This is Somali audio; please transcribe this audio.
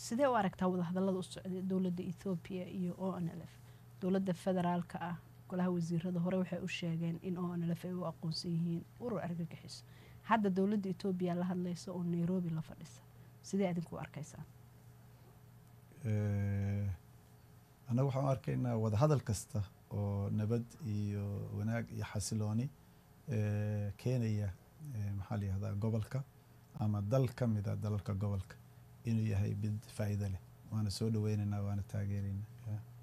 sidee u aragtaa wadahadallada u socday dowladda ethoobiya iyo o n l f dowladda federaalka ah golaha wasiirada hore waxay u sheegeen in o n l f ay u aqoonsan yihiin urur argagixiso hadda dowladda etoobiya la hadlaysa oo nairobi la fadhisa sidee adinku u arkaysaa Eh, annaga waxaan u arkaynaa wadahadal kasta oo nabad iyo wanaag iyo xasilooni eh, keenaya eh, maxaa la yihahdaa gobolka ama dal ka mida dalalka gobolka inuu yahay mid faa'iido leh waana soo dhaweynaynaa waana taageeraynaa